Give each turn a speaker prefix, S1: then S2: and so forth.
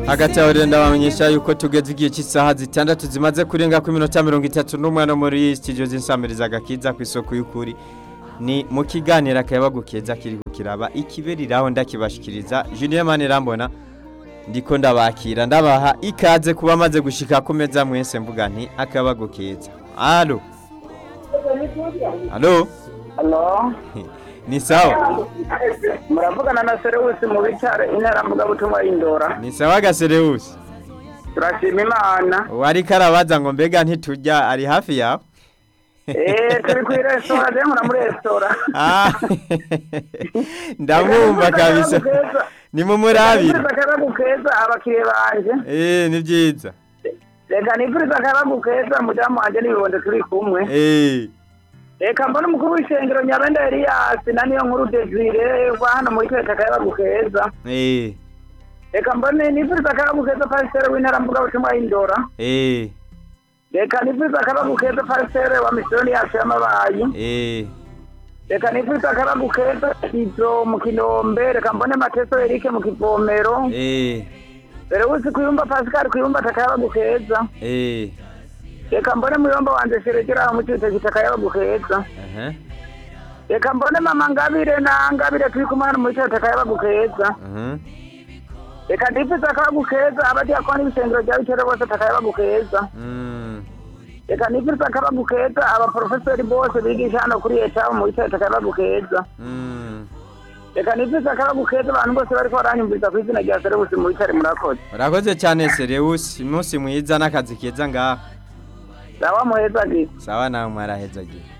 S1: hagati aho rero ndabamenyesha yuko tugeze igihe cy'isaha zitandatu zimaze kurenga ku minota mirongo itatu n'umwe no muri studio z'insamiriza agakiza ku isoko y'ukuri ni mu kiganiro akayabagu keza kiri kiraba ikiberiraho ndakibashikiriza Julien Manirambona ndiko ndabakira ndabaha ikaze kuba maze gushika ku meza mwese mvuga nti akayabagu keza allo allo
S2: Halo,
S1: ni sawa
S2: muravugana na Serewusi mu bitare intara mvugabutumwa y'Indora.
S1: ni sawa gasereusi
S2: Turashima Imana.
S1: wari karabaza ngo mbega ntitujya ari hafi yawe
S2: Eh, turi kuri restaurant je nkora muri restaurant.
S1: Ah, ndamwumva kabisa ni mu murabire
S2: Nifuriza akayabagu keza abakiriya banje.
S1: eh ni byiza
S2: Reka nifuriza akayabagu keza mudamu wanje n'ibibondo turi kumwe.
S1: eh
S2: Reka mbona umukuru w'ishengero Nyabenda Elias na niyo nkuru Desire wa hano muri twese akayabagu keza.
S1: eh
S2: Reka mbone nifuriza akayabagu keza pasiteri w'intara mvugabutumwa y'Indora.
S1: eh
S2: Reka nifuriza akayabagu keza pasiteri wa misiyoni yacu y'amabayi.
S1: eh
S2: reka nifuriza akayabagu keza izo mu kinombe reka mbone mateso erike mu kivomero
S1: eh
S2: mbere wese kuyumba pascal kuyumba atakayabagu keza
S1: eh
S2: reka mbone muyomba wanje sheregera mu cibitoki atakayabagu keza
S1: aha
S2: reka mbone mama ngabire na ngabire turi kumwe hano mu cibitoki atakayabagu keza
S1: aha
S2: reka ndifuriza akayabagu keza abadiyakoni b'ishengero rya bitere bose atakayabagu keza
S1: mm
S2: reka nifuriza akayabagu keza abaprofesori bose bigisha hano kuri etabu mu cibitoki atakayabagu keza
S1: mm
S2: reka nifuriza akayabagu keza abantu bose bariko baranyumviriza ku izina rya serebusi mu bitare murakoze
S1: urakoze cyane Sereusi umunsi mwiza n'akazi keza ngaha
S2: sawa muheza gisa
S1: sawa nawe mwarahezagiye